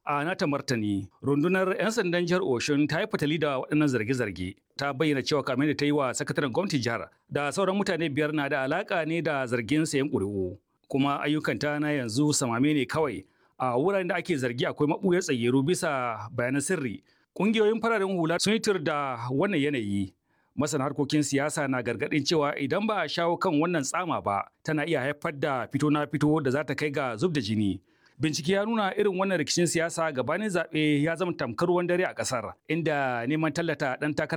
A nata martani, rundunar 'yan sandan jihar Oshun ta yi fatali da waɗannan zarge-zarge. Ta bayyana cewa kamar da ta yi wa sakataren gwamnatin jihar da sauran mutane biyar na da alaƙa ne da zargin sayan ƙuri'u. Kuma ayyukanta na yanzu samame ne kawai a wuraren da ake zargi akwai maɓuyar tsayyaru bisa bayanan sirri. Ƙungiyoyin fararen hula sun yi tur da wannan yanayi. Masana harkokin siyasa na gargaɗin cewa idan ba a shawo kan wannan tsama ba, tana iya haifar da fito na fito da za ta kai ga zub da jini. Bincike ya nuna irin wannan rikicin siyasa gabanin zaɓe ya zama tamkar ruwan dare a ƙasar, inda neman tallata ɗan takarar